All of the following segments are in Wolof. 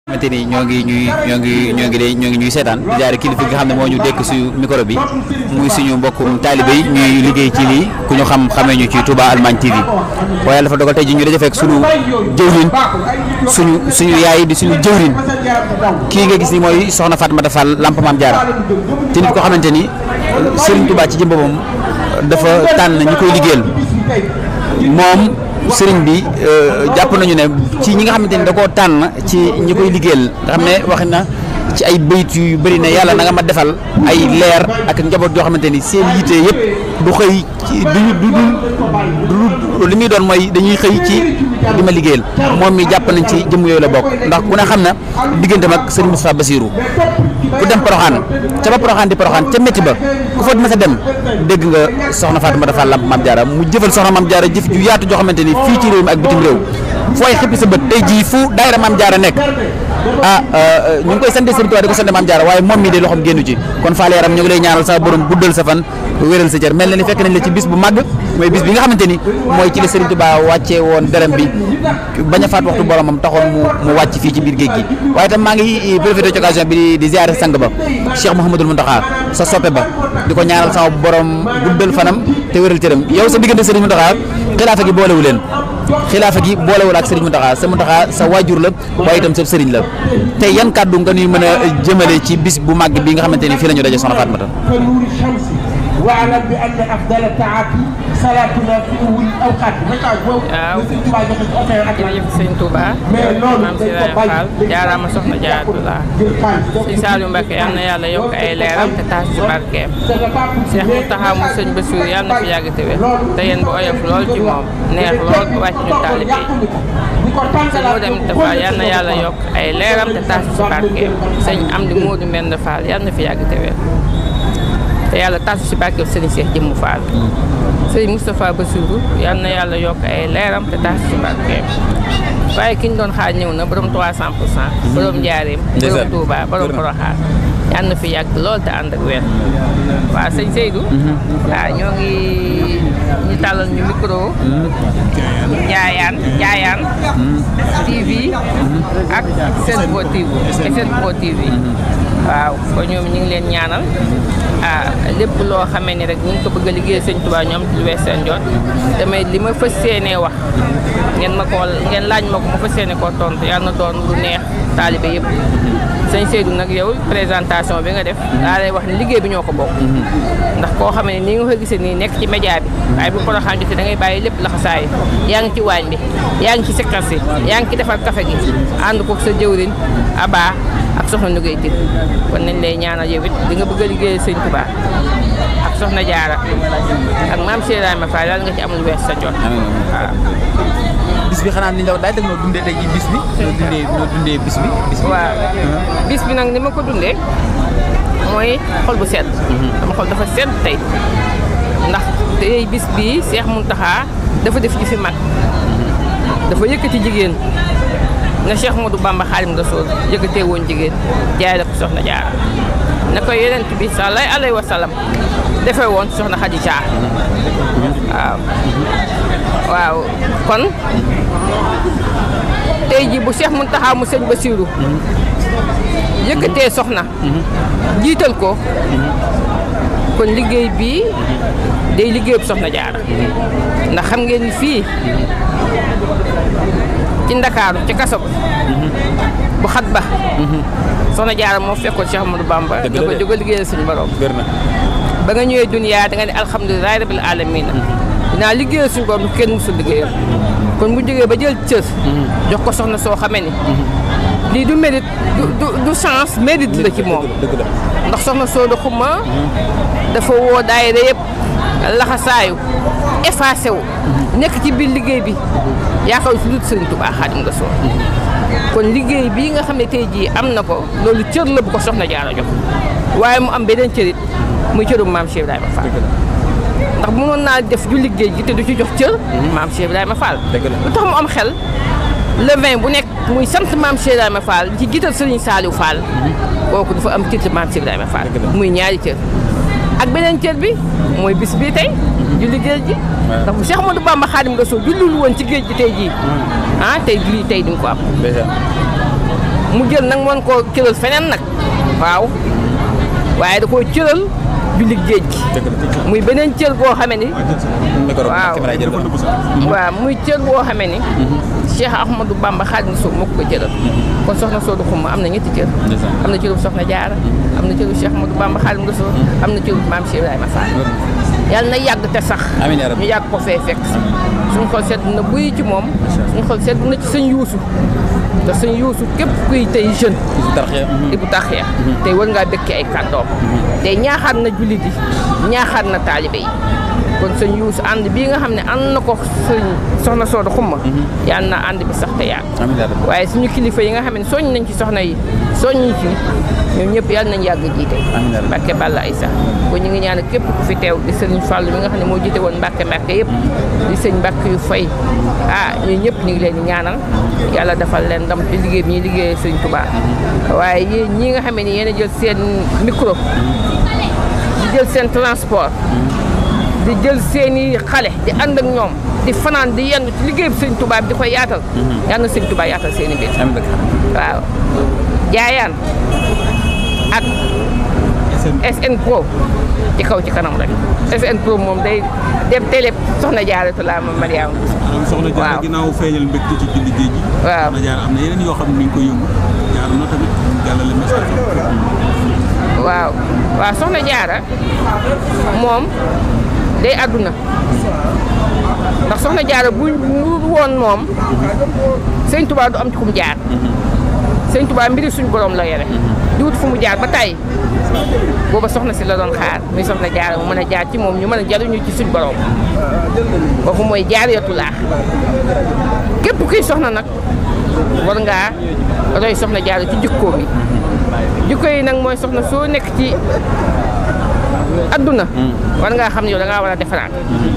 xamante ni ñoo ngi ñuy ñoo ngi ñoo ngi day ñoo ngi ñuy seetaan di jaare kilifa gi nga xam ne moo ñu dékk suñu micro bi muy suñu mbokkum taalibe yi ñuy liggéey ci lii ku ñu xam xamee ñu ci Touba Allemagne TV waaye yàlla dafa dogal tey ji ñu daje fekk suñu jëwriñ suñu suñu yaay di suñu jëwriñ kii nga gis ni mooy soxna Fatmata Fall Lamp Maam Jaara te nit ko xamante ni Serigne Touba ci jëm boppam dafa tànn ñi koy liggéeyal moom sëriñ bi jàpp nañu ne ci ñi nga xamante ni da koo tànn ci ñi koy liggéeyal nga xam ne wax na ci ay bayit yu bëri ne yàlla na nga ma defal ay leer ak njaboot yoo xamante ni seen yitte yëpp du xëy ci du du du li muy doon mooy dañuy xëy ci di ma liggéeyal moom mi jàpp nañ ci jëmm yooyu la bokk ndax ku ne xam na digganteem ak sëriñ Moustapha Bassirou ku dem Poroxaan ca ba Poroxaan di Poroxaan ca métti ba ku fa mës a dem dégg nga soxna Fatou Fall Lamp Maam Jaara mu jëfal soxna Maam Jaara jëf ju yaatu joo xamante ni fii ci réew mi ak bitim réew fooy xippi sa bët tey jii fu daayira Maam Jaara nekk ah ñu ngi koy sant Sëriñ Tuubaa di ko sant Maam Jaara waaye moom mii de loxoom génnu ci kon faale yaram ñu ngi lay ñaanal sa borom guddal sa fan wéral sa cër mel na ni fekk nañ la ci bis bu màgg mooy bis bi nga xamante ni mooy ci la Sëriñ Tuubaa wàccee woon dërëm bi bañ a faat waxtu boromam taxoon mu mu wàcc fii ci biir géej gi waaye itam maa ngi profité ci occasion bi di ziare sang ba Cheikh Mouhamadul Mountakha sa soppe ba di ko ñaanal sama borom guddal fanam te wéral cëram yow sa diggante Sëriñ Mountakha xilaafa gi boolewu leen xilaafa gi boolewul ak Sëriñ Mountakha sa Mountakha sa waajur la waaye itam sa sëriñ la tey yan kàddu nga ñuy mën a jëmale ci bis bu màgg bi nga xamante ni fii la ñu daje soxna Fatmata واعلم بان افضل الطاعات صلاتنا في اول الاوقات waaw jërëjëf sëñ Touba maam si Ibrahima Fall jaaraama soxna Jaaratullaa sëñ Saliou Mbacke yal na yàlla yokk ay leeram te taas ci barkeem Cheikh Mountakha mu sëñ Bassirou yal na fi yàgg te wér te yéen bu oyof lool ci moom neex lool ba wàcc ñu taalibe yi sëñ Modou Aminta Fall yal na yàlla yokk ay leeram te taas ci barkeem sëñ Amdi Modou Mbend Fall yal na fi yàgg te wér te yàlla tasu si barkeb sëriñ Cheikh Jëmmu Fall sëriñ Moustapha Bassirou yal na yàlla yokk ay leeram te tasu si barkeem waaye ki ñu doon xaar ñëw na borom 300 pour cent borom Njaareem borom Touba borom Poroxaan yal na fi yàgg lool te ànd ak weer waaw sëñ Seydou waaw ñoo ngi ñu tàllal ñu micro Njaayaan Njaayaan TV ak Sen Pro TV Sen Pro TV waaw kon ñoom ñu ngi leen ñaanal ah lépp loo xamee ni rek ñu ngi ko bëgg a liggéey sëñ Tuubaa ñoom ci lu wees seen jot damay li ma fas yéenee wax ngeen ma ko ngeen laaj ma ko ma fas yéene koo tontu yàlla na doon lu neex taalibe yëpp sëñ Seydou nag yow présentation bi nga def daa lay wax ni liggéey bi ñoo ko bokk ndax koo xam ne nii nga ko gisee nii nekk ci média bi waaye bu Porokhane jotee da ngay bàyyi lépp laxasaay yaa ngi ci waañ bi yaa ngi ci sikkar si yaa ngi ci defar café gi ànd ko sa jëwriñ Aba ak soxna Ndugay Tir kon nañ lay ñaanal yow it di nga bëgg a liggéey sëñ Tuubaa ak soxna Jaara ak maam Cheikh Ibrahima Fall daal nga ci am lu wees sa jot waaw bis bi xanaa ni la daay dag noo dundee tey jii bis bi noo dundee noo dundee bis bi bis bi waaw bis bi nag ni ma ko dundee mooy xol bu sedd sama xol dafa sedd tey ndax tey bis bii Cheikh Mountakha dafa def ji fi mag dafa yëkkati jigéen na Cheikh Modou Bamba Xaadim Rasuul yëkkatee woon jigéen jaay la ko soxna Jaara na ko yonent bi sallallahu alayhi wa sallam defee woon soxna Xadija waaw waaw kon tey ji bu Cheikh Mountakha mu sëñ Bassirou yëkkatee soxna jiital ko kon liggéey bii day liggéeyub soxna Jaara ndax xam ngeen ni fii ci Ndakaaru ci kaso bu xat ba soxna Jaara moo fekkoon Cheikh Amadou Bamba da ko jóg a liggéeyal suñu borom ba nga ñëwee duniyaa da nga ne alhamdulilahi rabil alamina dinaa liggéeyal suñu borom kenn musul liggéeyal kon bu jógee ba jël cër jox ko soxna soo xamee ni lii du mérite du du chance mérite la ci moom ndax soxna soo da xuma dafa woo daayira yëpp laxasaayu effacé wu nekk ci biir liggéey bi yaakaar si lut Sëriñ Tuubaa Xaadimu Rasuul kon liggéey bii nga xam ne tey jii am na ko loolu cër la bu ko soxna Jaara jox waaye mu am beneen cërit muy cërum maam Cheikh Ibrahima Fall ndax mënoon naa def ju liggéey gi te du ci jox cër maam Cheikh Ibrahima Fall lu tax mu am xel le vin bu nekk muy sant maam Cheikh Ibrahima Fall ci jiital Sëriñ Saliou Fall kooku dafa am cër ci maam Cheikh Ibrahima Fall muy ñaari cër ak beneen cër bi mooy bis bii tey julli géej gi ndax bu Cheikh Ahmadou Bamba Xaadim Rasuul jullul woon ci géej gi tey jii ah tey lii tey di nga ko am mu jël nag mën koo cëral feneen nag waaw waaye da koo cëral julli géej gi muy beneen cër boo xamee ni waaw waaw muy cër boo xamee ni Cheikh Ahmadou Bamba Xaadimu Rasuul moo ko ko cëral kon soxna Soodu Xuma am na ñetti cër am na cëru soxna Jaara am na cëru Cheikh Ahmadou Bamba Xaadimu Rasuul am na cëru maam Cheikh Ibrahima Fall yàlla na yàgg te sax ñu yàgg ko fee fekk suñu xol sedd na buy ci moom suñu xol sedd na ci sëñ yuusu te sëñ yuusu képp kuy tey jeune di bu taxee tey war ngaa dëkki ay kàddoom tey ñaaxaat na jullit yi ñaaxaat na taalibe yi kon sëñ yuusu ànd bii nga xam ne ànd na ko sëñ soxna Soodu Xumma yàlla na ànd bi sax te yàgg waaye suñu kilifa yi nga xam ne soññ nañ ci soxna yi soññ ci ñoom ñëpp yàlla nañ yàgg jiite Mbàkke Balla Aysa kon ñu ngi ñaan képp ku fi teew di sëriñ Fàllu mi nga xam ne moo jiite woon Mbàkke Mbàkke yëpp di sëñ Mbàkke yu fay ah ñun ñëpp ñu ngi leen di ñaanal yàlla defal leen ndam ci liggéey bi ñuy liggéeyee sëñ Tuubaa waaye yéen ñi nga xam ne yéen a jël seen micro di jël seen transport di jël seeni xale di ànd ak ñoom di fanaan di yendu ci liggéey bi sëñ Tuubaa bi di koy yaatal yàlla na sëñ Tuubaa yaatal seeni mbir waaw jaayaan ak SN Pro ci kaw ci kanam rek SN Pro moom day dem télé soxna jaaratu laa ma Mariama soxna Jaara ginnaaw feeñal mbégte ci julli géej gi waaw soxna Jaara am na yeneen yoo xam ne mi ngi koy yëngu jaar na tamit jàllale message waaw waaw soxna jaara moom day àdduna ndax soxna jaara bu ñu woon moom sëñ Tuubaa du am ci kum jaar sëñ Tuubaa mbiri suñu borom la yore di wut fu mu jaar ba tey booba soxna si la doon xaar muy soxna jaara mu mën a jaar ci moom ñu mën a jaruñu ci suñu borom kooku mooy jaariyatu laax képp kuy soxna nag war ngaa roy soxna jaara ci jikkoom yi jikko yi nag mooy soxna soo nekk ci adduna war ngaa xam ne yow da ngaa war a defaraat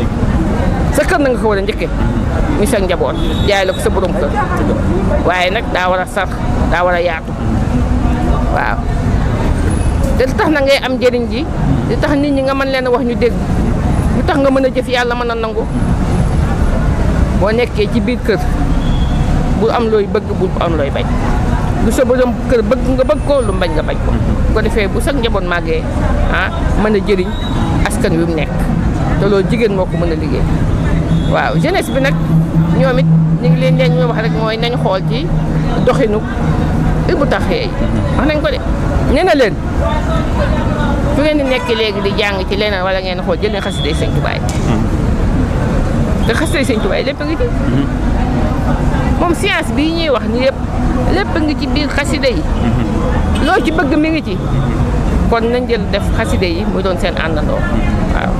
sa kër na nga ko war a njëkke muy sa njaboot jaay la ko sa borom kër waaye nag daa war a sax daa war a yaatu waaw te li tax na ngay am njëriñ ji li tax nit ñi nga mën leen a wax ñu dégg lu tax nga mën a jëf yàlla mën a nangu boo nekkee ci biir kër bu am looy bëgg bu am looy bañ lu sa borom kër bëgg nga bëgg ko lu bañ nga bañ ko bu ko defee bu sax njaboot màggee ah mën a jëriñ askan wi mu nekk te loolu jigéen moo ko mën a liggéey waaw jeunesse bi nag ñoom it ñu ngi leen leen ñu wax rek mooy nañ xool ci doxinu bu taxee wax nañ ko de nee na leen fu ngeen di nekk léegi di jàng ci leneen wala ngeen xool jël leen xasida Sëñ Tuubaa te xasida Sëñ Tuubaa lépp a ngi ci moom science bii ñuy wax ni yëpp lépp a ngi ci biir xasida yi loo ci bëgg mi ngi ci kon nañ jël def xasida yi mu doon seen àndandoo waaw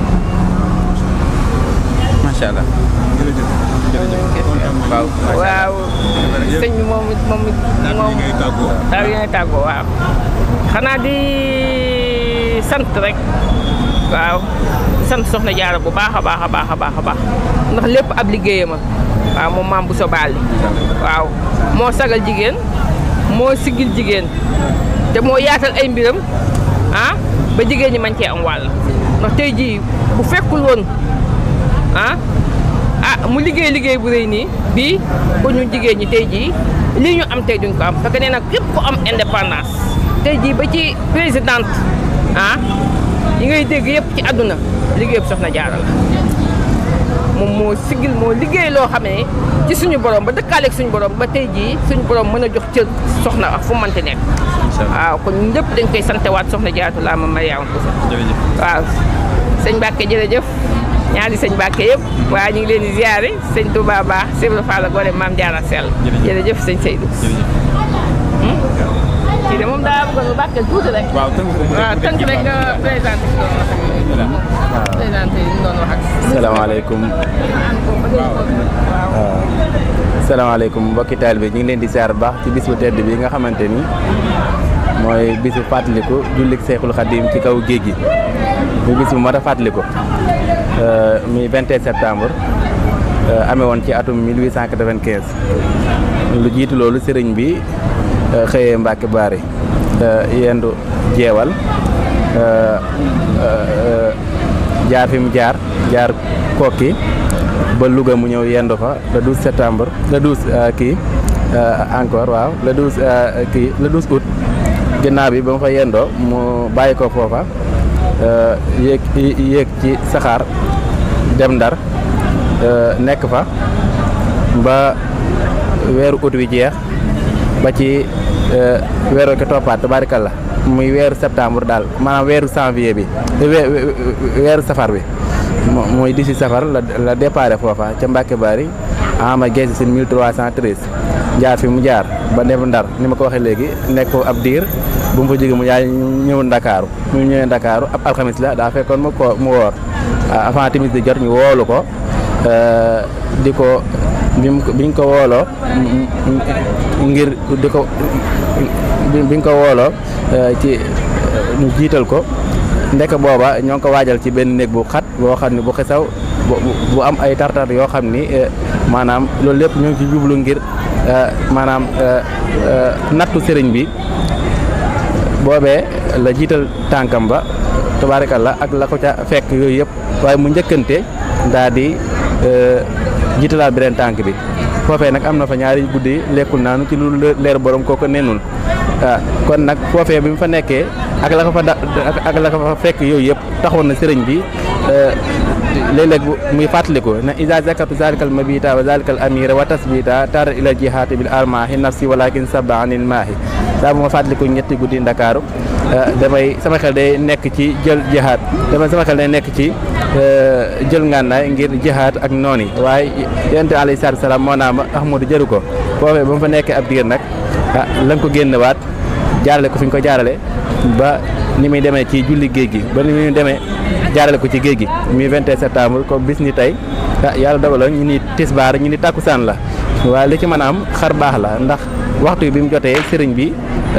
macha allah. jërëjëf jërëjëf waaw waaw sëñ bi moom it moom it moom ngay tàggoo daal yi ngay tàggoo waaw xanaa di sant rek waaw di sant soxna jaara bu baax a baax a baax a baax a baax ndax lépp ab liggéeyama waaw moom maam bu sobaali waaw moo sagal jigéen moo siggil jigéen te moo yaatal ay mbiram ah ba jigéen ñi man cee am wàll ndax tey jii bu fekkul woon ah ah mu liggéey liggéey bu rëy nii bii ko ñu jigéen ñi tey jii lii ñu am tey duñ ko am parce que nee na képp ku am indépendance tey jii ba ci présidente ah yi ngay dégg yëpp ci àdduna liggéey bu soxna jaara la moom moo sigil moo liggéey loo xam ne ci suñu borom ba dëkkaaleeg suñu borom ba tey jii suñu borom mën a jox cër soxna ak fu mu mënti nekk waaw kon ñun ñëpp dañ koy santewaat soxna jaaratu laa ma Mariama Bousso jërëjëf. waaw sëñ Mbacke jërëjëf ñaari sëñ Mbacke yëpp waaye ñu ngi leen di ziare sëñ Touba Ba Sébra Fall Gore Maam Diarra Sell Jërëjëf. jërëjëf sëñ Seydou kii de moom daa bëggoon Mbacke tuuti rek waaw tënk ko waaw tënk rek nga présenté ko présenté yi ñu doon wax ak salaamaaleykum salaamaaleykum mbokki taalibe ñu ngi leen di ziar bu baax ci bis bu tedd bi nga xamante ni mooy bisu fàttaliku jullik Seexul Xadim ci kaw géej gi muy bis bu mat a fàttaliku muy 21 septembre amee woon ci atum 1895 lu jiitu loolu sëriñ bi xëyee Mbàkke Baari yendu jeewal jaar fi mu jaar jaar kokki ba Louga mu ñëw yendu fa le 12 septembre le 12 kii encore waaw le 12 kii le 12 août ginnaaw bi ba mu fa yendoo mu bàyyi ko foofa yéeg yéeg ci saxaar dem ndar nekk fa ba weeru août wi jeex ba ci weeru ko toppaat tabaarikalla muy weeru septembre daal maanaam weeru janvier bi weeru safar bi muy dix safar la la déparé foofa ca Mbàkke Bari ama geesi sin 1313 jaar fi mu jaar ba dem ndar ni ma ko waxee léegi nekk ab diir bu mu fa jógee mu jaay ñëw ndakaaru mu ñëwee ndakaaru ab alxamis la daa fekkoon mu ko mu woor avant timis di jot ñu woolu ko di ko biñ ko wooloo ngir di ko biñ ko wooloo ci ñu jiital ko ndek booba ñoo ngi ko waajal ci benn néeg bu xat boo xam ne bu xesaw bu am ay tartar yoo xam ni maanaam loolu lépp ñoo ngi ci jublu ngir maanaam nattu sëriñ bi boobee la jiital tànkam ba tabaarikalla ak la ko ca fekk yooyu yëpp waaye mu njëkkante daa di jiitalaat beneen tànk bi foofee nag am na fa ñaari guddi lekkul naanu ci lu leer borom kooko nenul kon nag foofee bi mu fa nekkee ak la ko fa da ak la ko fa fekk yooyu yëpp taxoon na sëriñ bi léeg-léeg muy fàttaliku na isa zakatu zalikal mabita wa zalikal amira wa tasbita tara ila jihaati bil armahi nafsi walakin saba anil maahi saa bu ma fàttaliku ñetti guddi ndakaaru damay sama xel day nekk ci jël jihaat damay sama xel day nekk ci jël ngànnaay ngir jihaat ak noon yi waaye yonent alayhi salaatu salaam moo naa ma Ahmadu jëru ko foofee ba mu fa nekkee ab diir nag ah la nga ko génnewaat jaarale ko fi ñu ko jaarale ba ni muy demee ci julli géej gi ba ni muy demee jaarale ko ci géej gi muy 21 septembre comme bis ni tey ah yàlla dogaloon ñu ni tisbaar ñu ni takkusaan la waaye li ci mën a am xar baax la ndax waxtu bi mu jotee sëriñ bi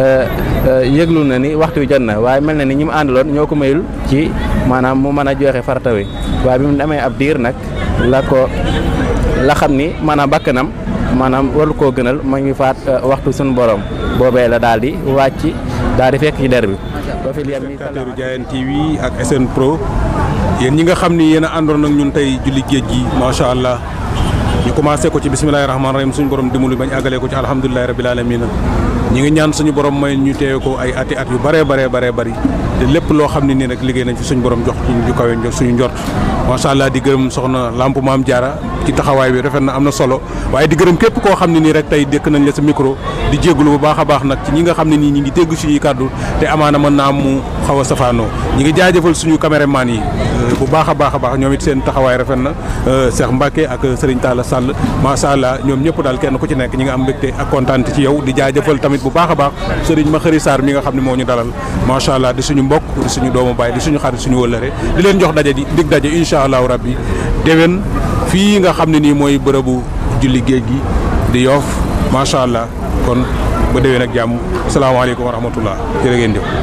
yëglu na ni waxtu wi jot na waaye mel na ni ñi mu àndaloon ñoo ko mayul ci maanaam mu mën a joxe farata wi waaye bi mu demee ab diir nag la ko la xam ni maanaam bakkanam maanaam waru koo gënal ma ngi faat waxtu suñu borom boobee la daal di wàcc daal di fekk ci der bi. ba fi liyam ni téléspectateur Diayane TV ak SN Pro yéen ñi nga xam ni yéen a àndoon ak ñun tey julli géej gi macha allah ñu commencé ko ci bisimilahi rahmaani rahim suñu borom dimbali bañ àggalee ko ci alhamdulilahi rabil alamin ñi ngi ñaan suñu borom may ñu teewe ko ay ati at yu bëree baree baree bëri te lépp loo xam ne nii nag liggéey nañ fi suñu borom jox ci ñu kawe suñu njort macha allah di gërëm soxna lamp maam jaara ci taxawaay bi rafet na am na solo waaye di gërëm képp koo xam ne nii rek tey dékk nañ la sa micro di jégalu bu baax a baax nag ci ñi nga xam ne nii ñi ngi dégg suñuy kàddu te amaana mën naa am mu xaw a safaanoo ñi ngi jaajëfal suñu caméraman yi bu baax a baax a baax ñoom it seen taxawaay rafet na Cheikh Mbacke ak Serigne Talla Sall macha allah ñoom ñëpp daal kenn ku ci nekk ñi nga am mbégte ak kontaan ci yow di jaajëfal tamit bu baax a baax Serigne Makhari Sarr mi nga xam ne moo ñu dalal macha allah di suñu mbokk di suñu doomu baay di suñu xarit suñu wëllëre di leen jox daje di dig daje incha allahu rabbi déwén fii nga xam ne nii mooy bërëbu julli géej gi di yoof macha allah kon ba déwén ak jàmm salaamaaleykum wa rahmatullah jërë ngeen jëf.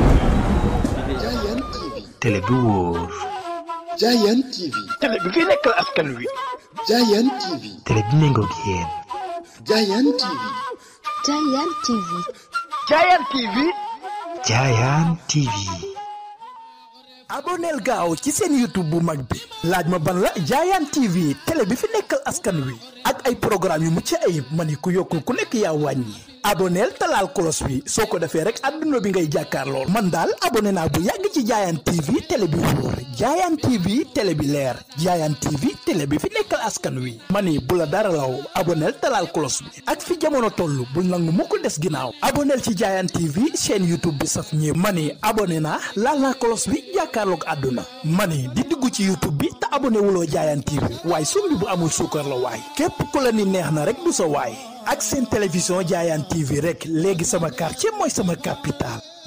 télé bi wóor. Diayane TV. télé bi fi nekkal askan wi. Diayane TV. télé bi méngoog yéen. Diayane TV. Diayane TV. Diayane TV. Diayane TV. aboneel gaaw ci seen youtube bu mag bi laaj ma ban la Diayane TV télé bi fi nekkal askan wi ak ay programme yu mucc ayib ma ni ku yokkul ku nekk yaa wàññi aboneel talaal kolos bi soo ko defee rek adduna bi ngay jàkkaar lool man daal abonné naa bu yàgg ci Diayane TV télé bi wóor Diayane TV télé bi leer Diayane TV télé bi fi nekkal askan wi ma ni bu la dara law aboneel talaal kolos bi ak fi jamono toll bul nangu mukk des ginnaaw aboneel ci Diayane TV chaîne youtube bi saf ñëpp ma ni abonné naa laal naa kolos bi jàkkaarloog àdduna ma ni di dugg ci youtube bi te abonné wuloo Diayane TV waaye sumbi bu amul suukar la waay képp ku la ni neex na rek du sa waay ak seen télévision Diayane TV rek léegi sama quartier mooy sama capital